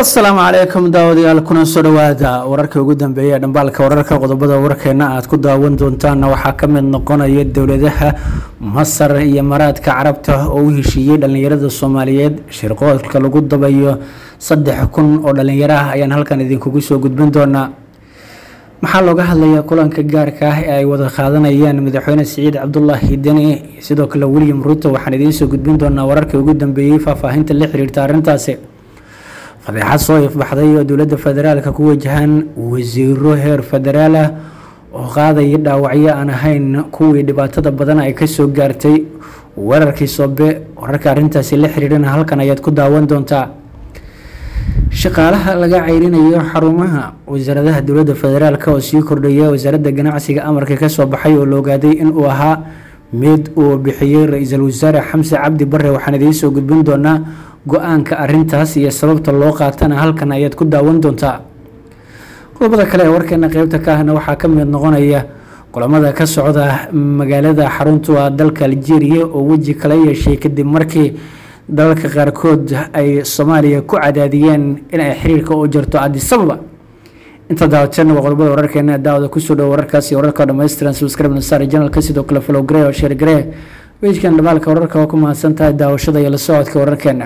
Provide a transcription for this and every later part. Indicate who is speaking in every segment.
Speaker 1: asalaamu calaykum daawadayaal kuna soo dhawaada wararkii ugu dambeeyay ee dhambaalka wararka qodobada warkeena aad ku daawan doontaana waxaa ka mid noqonaya dowladaha masar iyo maraadka carabta oo u heshiiyey dhallinyarada soomaaliyeed shirqoolka lagu dabayo saddex kun oo dhallinyaro ah ayaan halkan idinkugu soo gudbin doonaa maxaa looga hadlayaa kulanka gaarka ah ee ay wada qaadanayaan madaxweyne siciid cabdulaahi deni sidoo kale william ruto waxaan idiin soo gudbin doonaa wararkii ugu dambeeyey faahfaahinta la xiriirta arrintaasi fadeexad soo ifbaxday oo dowladda federaalka ku wajahan wasiiro heer federaal ah oo qaadaya dhaawacyo aan ahayn kuwii dhibaatada badan ay kasoo gaartay weerarkii soobe wararka arrintaasi la xiriirana halkan ayaad ku daawan doontaa shaqaalaha laga ceyrinayo xarumaha wasaaradaha dowladda federaalk oo sii kordhaya wasaaradda ganacsiga amarka kasoo baxay oo la ogaaday inuu ahaa mid uu bixiyey ra-iisul wasaare xamse cabdi bare waxaan idiin soo gudbin doonaa go-aanka arintaas iyo sababta loo qaatana halkan ayaad ku daawan doontaa qodobada kale ee warkeena qeybta ka ahna waxaa ka mid noqonaya kulamada ka socda magaalada xaruntu ah dalka algeria oo weji kala yeeshay kadib markii dalalka qaarkood ay soomaaliya ku cadaadiyeen inay xiriirka u jirto adisababa inta daawatan waa qodobada wararkeena daawada kusoo dhowo wararkaasi wararka dhammaystiran subscribe nasar janalka sidoo kale follow grey oo share grey wejkan dhamaalka wararka waa ku mahadsan tahay daawashada iyo la socodka wararkeena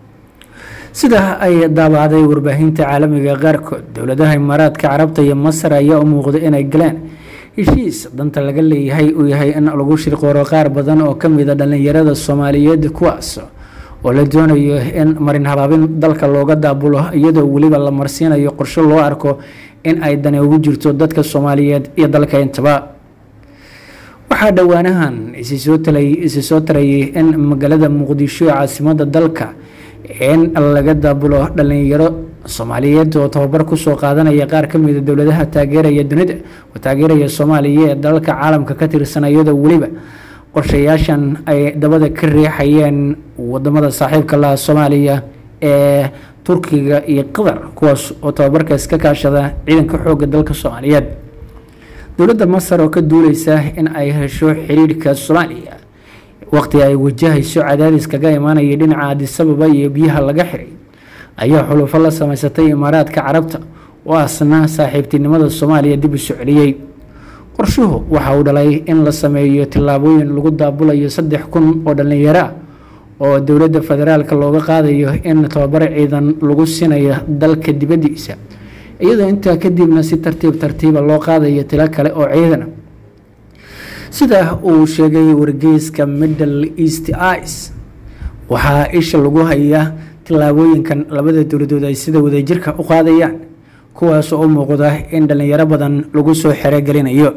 Speaker 1: sida ay daabacday warbaahinta caalamiga qaarkood dowladaha imaaraadka carabta iyo masar ayaa u muuqda inay galeen heshiis danta laga leeyahay uu yahay in lagu shirqooro qaar badan oo kamida dhalinyarada soomaaliyeed kuwaas oo la doonayo in marin habaabin dalka looga daabulo iyadoo weliba la marsiinayo qorsho loo arko in ay dani ugu jirto dadka soomaaliyeed iyo dalka intaba waxaa dhowaanahan isi soo tarayay in magaalada muqdisho ee caasimada dalka in laga daabulo dhalinyaro soomaaliyeed oo tababar kusoo qaadanaya qaar kamida dowladaha taageeraya dunida oo taageeraya soomaaliya ee dalalka caalamka ka tirsan iyadoo weliba qorshayaashan ay dabada ka riixayeen wadamada saaxiibka laha soomaaliya ee turkiga iyo qatar kuwaas oo tababarkaas ka kaashada ciidanka xooga dalka soomaaliyeed dowladda masar oo ka duuleysa in ay hesho xiriirka soomaaliya waqti ay wajahayso cadaadis kaga imaanaya dhinaca adisababa iyo biyaha laga xiray ayaa xulufo la sameysatay imaaraadka carabta oo asna saaxiibtinimada soomaaliya dib u soo celiyey qorshuhu waxa uu dhalay in la sameeyo tillaabooyin lagu daabulayo saddex kun oo dhallinyaro ah oo dowladda federaalka looga qaadayo in tababaro ciidan lagu sinayo dalka dibaddiisa iyadoo intaa kadibna si tartiib tartiiba loo qaadayo tilo kale oo ciidana sida uu sheegay wargeyska middle east ice waxaa isha lagu hayaa tillaabooyinkan labada dowladood ay sida wadajirka u qaadayaan kuwaas oo u muuqda in dhalinyaro badan lagu soo xerogelinayo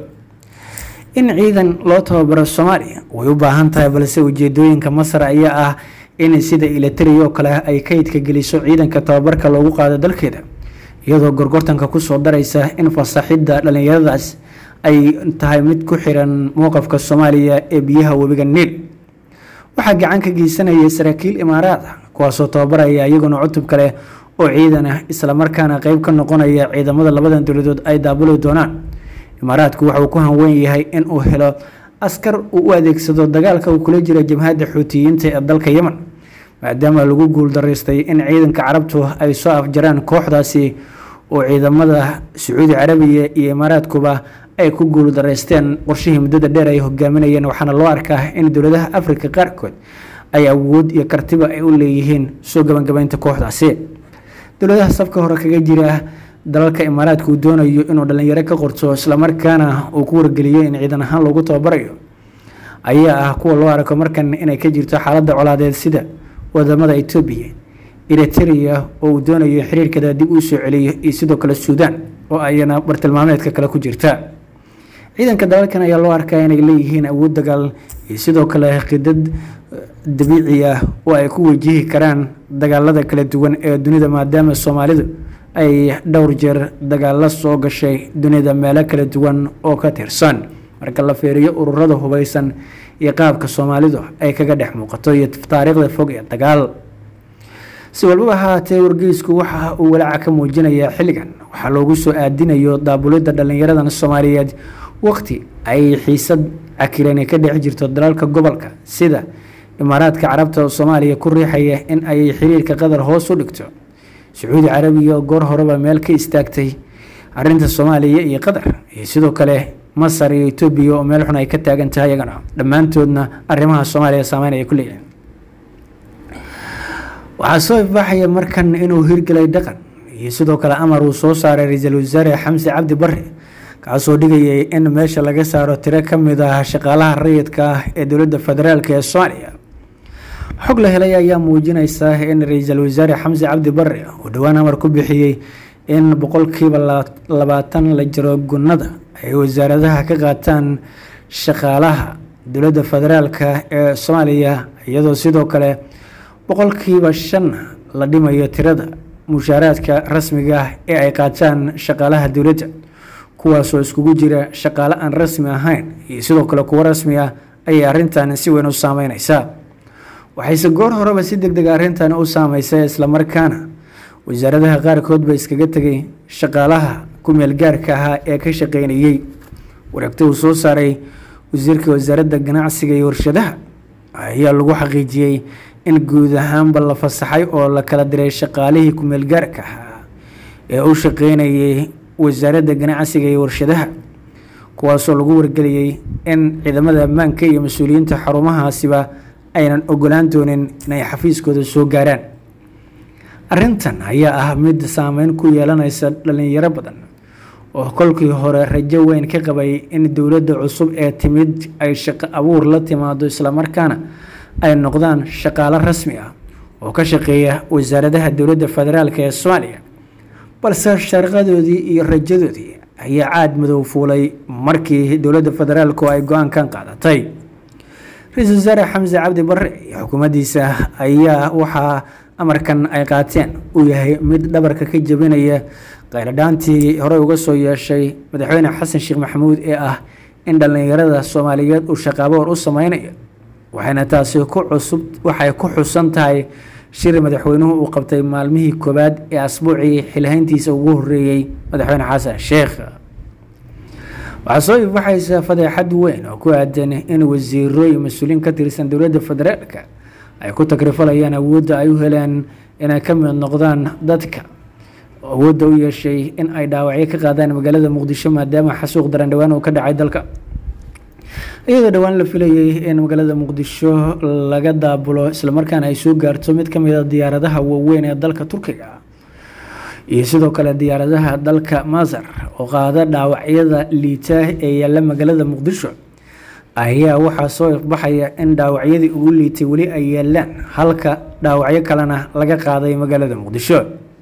Speaker 1: in ciidan loo tababaro soomaaliya way u baahan tahay balse ujeedooyinka masar ayaa ah in sida ilatari oo kale ay kaydka geliso ciidanka tababarka loogu qaado dalkeeda iyadoo gorgortanka kusoo daraysa in fasaxidda dhalinyaradaas ay tahay mid ku xiran mowqafka soomaaliya ee biyaha webiga niil waxaa gacan ka geysanaya saraakiil imaaraad ah kuwaasoo tababaraya iyaguna cutub kale oo ciidan ah islamarkaana qeyb ka noqonaya ciidamada labadan dowladood ay daabuli doonaan imaaraadku waxauu ku hanweyn yahay in uu helo askar uu u adeegsado dagaalka uu kula jira jabhadda xuutiyiinta ee dalka yemen maadaama lagu guul daraystay in ciidanka carabtu ay soo afjaraan kooxdaasi oo ciidamada sacuudi carabiya iyo imaaraadkuba ay ku guul daraysteen qorshihii muddada dheer ay hogaaminayeen waxaana loo arkaa in dowladaha afrika qaarkood ay awood iyo kartiba ay u leeyihiin soo gabagabeynta kooxdaasi dowladaha safka hore kaga jira dalalka imaaraadka uu doonayo inuu dhalinyaro ka qorto islamarkaana uu ku wargeliyo in ciidan ahaan loogu tababarayo ayaa ah kuwa loo arko markan inay ka jirto xaaladda colaadeed sida wadamada etoobiya eritrea oo uu doonayo xiriirkada dib uu soo celiyo iyo sidoo kale suudaan oo ayana bartilmaameedka kale ku jirta ciidanka dalalkan ayaa loo arkaa inay leeyihiin awood dagaal iyo sidoo kale qidad dabiici ah oo ay ku wajihi karaan dagaalada kala duwan ee dunida maadaama soomaalidu ay dhowr jeer dagaalo soo gashay dunida meelo kala duwan oo ka tirsan marka la fiiriyo ururada hubeysan iyo qaabka soomaalidu ay kaga dhex muuqato iyo taariikhda fog ee dagaal si walbaba haatee wargeysku waxa uu walaaca ka muujinayaa xilligan waxaa loogu soo aadinayo daabulidda dhalinyaradan soomaaliyeed waqti ay xiisad cakiran ka dhex jirto dalalka gobolka sida imaaraadka carabta oo soomaaliya ku riixaya in ay xiriirka qatar hoos u dhigto sacuudi carabiya goor horeba meel ka istaagtay arinta soomaaliya iyo qatar iyo sidoo kale masar iyo etoobiya oo meel xun ay ka taagan tahay iyagana dhammaantoodna arrimaha soomaaliya saameyn ay ku leeyihin waxaa soo ifbaxaya markan inuu hirgelay dhaqan iyo sidoo kale amar uu soo saaray ra-iisul wasaare xamse cabdi bare kaasoo dhigayay in meesha laga saaro tiro ka mid ah shaqaalaha rayidka ah ee dowladda federaalk ee soomaaliya xog la helay ayaa muujinaysa in ra-iisul wasaare xamse cabdi bare uu dhowaan amar ku bixiyey in boqolkiiba labaatan la jiro gunnada ay wasaaradaha ka qaataan shaqaalaha dowladda federaalk ee soomaaliya iyadoo sidoo kale boqolkiiba shan la dhimayo tirada mushaaraadka rasmiga ah ee ay qaataan shaqaalaha dowladda kuwaasoo iskugu jira shaqaale aan rasmi ahayn iyo sidoo kale kuwo rasmi ah ayay arrintan si weyn u saameyneysaa waxayse goor horeba si deg deg arrintan u saameysay islamarkaana wasaaradaha qaarkood ba iskaga tegay shaqaalaha ku meel gaarka ahaa ee ka shaqeynayey wareegta uu soo saaray wasiirka wasaaradda ganacsiga iyo warshadaha ayaa lagu xaqiijiyey in guud ahaanba la fasaxay oo la kala diray shaqaalihii ku-meel gaarka ahaa ee u shaqeynayay wasaaradda ganacsiga iyo warshadaha kuwaasoo lagu wargeliyey in ciidamada ammaanka iyo mas-uuliyiinta xarumahaasiba aynan ogolaan doonin inay xafiiskooda soo gaaraan arrintan ayaa ah mid saameyn ku yeelanaysa dhalinyaro badan oo kolkii hore rajo weyn ka qabay in dowladda cusub ee timid ay shaqo abuur la timaado islamarkaana ay noqdaan shaqaalo rasmi ah oo ka shaqeeya wasaaradaha dowladda federaalk ee soomaaliya balse sharqadoodii iyo rajadoodii ayaa caad madow fuulay markii dowladda federaalku ay go-aankan qaadatay ra-iisul wasaare xamse cabdi bare iyo xukuumaddiisa ayaa waxaa amarkan ay qaateen uu yahay mid dhabarka ka jebinaya qayladhaantii horey uga soo yeeshay madaxweyne xasan sheekh maxamuud ee ah in dhallinyarada soomaaliyeed uu shaqaaboor u sameynayo waxayna taasi ku cusub waxay ku xusan tahay shir madaxweynuhu uu qabtay maalmihii koowaad ee asbuucii xilhayntiisa ugu horeeyey madaxweyne xasan sheekh waxaa soo ifbaxaysa fadeexad weyn oo ku aadan in wasiiro iyo mas-uuliyiin ka tirsan dowladda federaalka ay ku takrifalayaan awoodda ay u heleen inay ka mid noqdaan dadka awoodda u yeeshay in ay dhaawacyo ka qaadaan magaalada muqdisho maadaama xasuuq daran dhowaan uu ka dhacay dalka iyadoo dhowaan la filayay in magaalada muqdisho laga daabulo islamarkaana ay soo gaarto mid ka mid a diyaaradaha waaweyn ee dalka turkiga iyo sidoo kale diyaaradaha dalka masar oo qaada dhaawacyada liita ee yaalla magaalada muqdisho ayaa waxaa soo ifbaxaya in dhaawacyadii ugu liitay weli ay yaalaan halka dhaawacyo kalena laga qaaday magaalada muqdisho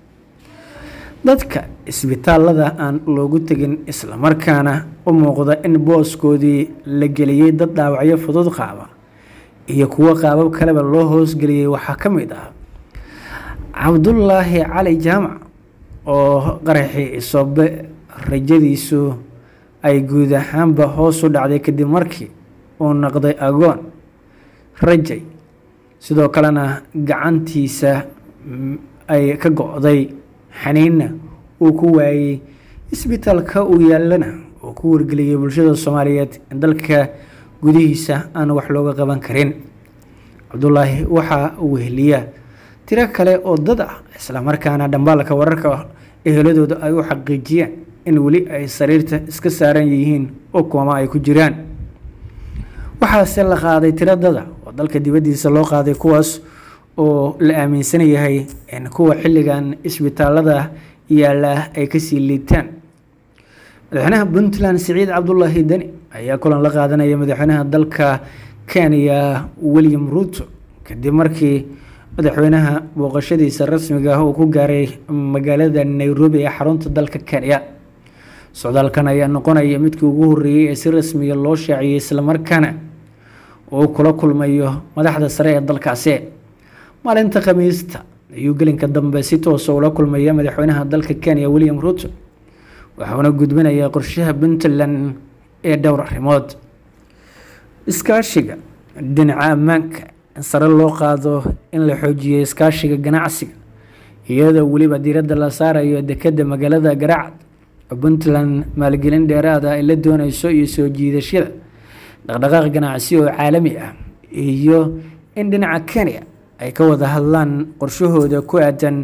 Speaker 1: dadka isbitaalada aan loogu tegin islamarkaana u muuqda in booskoodii la geliyey dad dhaawacyo fudud qaaba iyo kuwo qaabab kaleba loo hoosgeliyey waxaa ka mid ah cabdulaahi cali jaamac oo qaraxii isobe rajadiisu ay guud ahaanba hoos u dhacday kadib markii uu noqday agoon rajay sidoo kalena gacantiisa ay ka go-day xaniinna uu ku waayey isbitaalka uu yaallana uu ku wargeliyey bulshada soomaaliyeed in dalka gudihiisa aan wax looga qaban karin cabdulaahi waxaa uu weheliya tiro kale oo dad ah islamarkaana dhambaalka wararka eheladooda ay u xaqiijiyeen in weli ay sariirta iska saaran yihiin oo kooma ay ku jiraan waxaase la qaaday tiro dada oo dalka dibaddiisa loo qaaday kuwaas oo la aaminsan yahay in kuwa xilligan isbitaalada yaalla ay kasii liitaan madaxweynaha puntland siciid cabdulaahi deni ayaa kulan la qaadanaya madaxweynaha dalka kenya william ruuto kadib markii madaxweynaha booqashadiisa rasmiga ah uu ku gaaray magaalada nairobi ee xarunta dalka kenya socdaalkan ayaa noqonaya midkii ugu horeeyey ee si rasmiya loo shaaciyey islamarkaana uu kula kulmayo madaxda sare ee dalkaasi maalinta khamiista ayuu gelinka dambe si toosa ula kulmaya madaxweynaha dalka kenya william ruto waxauna gudbinayaa qorshaha puntland ee dhowr arrimood iskaashiga dhinaca ammaanka in sare loo qaado in la xoojiyo iskaashiga ganacsiga iyadoo weliba diiradda la saarayo dekedda magaalada garacad oo puntland maalgelin dheeraada ay la dooneyso iyo soo jiidashada dhaqdhaqaaq ganacsi oo caalami ah iyo in dhinaca kenya ay ka wada hadlaan qorshahooda ku aadan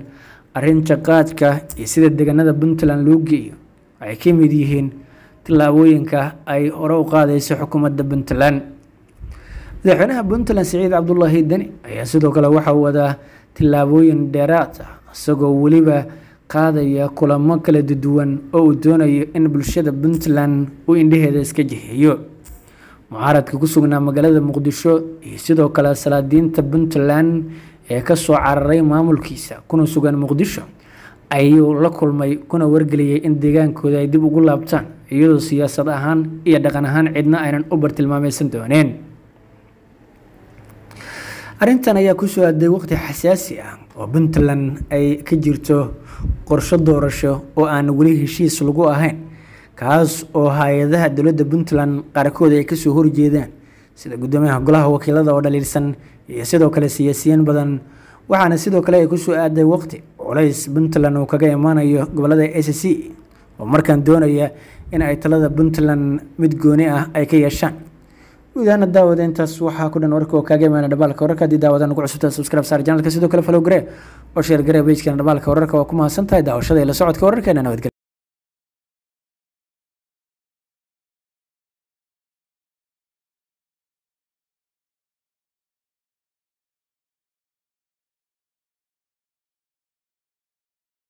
Speaker 1: arrinta qaadka iyo sida deegaanada puntland loo geeyo waxay ka mid yihiin tillaabooyinka ay hore u qaadayso xukuumadda puntland madaxweynaha puntland siciid cabdulaahi deni ayaa sidoo kale waxa uu wadaa tillaabooyin dheeraad ah isagoo weliba qaadaya kulamo kala duwan oo uu doonayo in bulshada puntland uu indhaheeda iska jiheeyo mucaaradka ku sugnaa magaalada muqdisho iyo sidoo kale salaadiinta puntland ee kasoo cararay maamulkiisa kuna sugan muqdisho ayuu la kulmay kuna wargeliyay in deegaankooda ay dib ugu laabtaan iyadoo siyaasad ahaan iyo dhaqan ahaan cidna aynan u bartilmaameysan dooneen arrintan ayaa kusoo aaday waqti xasaasi ah oo puntland ay ka jirto qorsho doorasho oo aan weli heshiis lagu ahayn kaas oo hay-adaha dowladda puntland qaarkood ay kasoo horjeedaan sida guddoomiyaha golaha wakiilada oo dhaliilsan iyo sidoo kale siyaasiyiin badan waxaana sidoo kale ay kusoo aaday waqti culays puntland uu kaga imaanayo gobolada a c c oo markaan doonaya in ay talada puntland mid gooni ah ay ka yeeshaan guudahaana daawada intaas waxaa ku dhan warka oo kaaga imaana dhabaalka wararka haddii daawada nagu cusubta subscribe saar janalka sidoo kale follow garee oo sheer garee pagekana dhabaalka wararka waa ku mahadsan tahay daawashada iyo la socodka wararkeena nabadgelya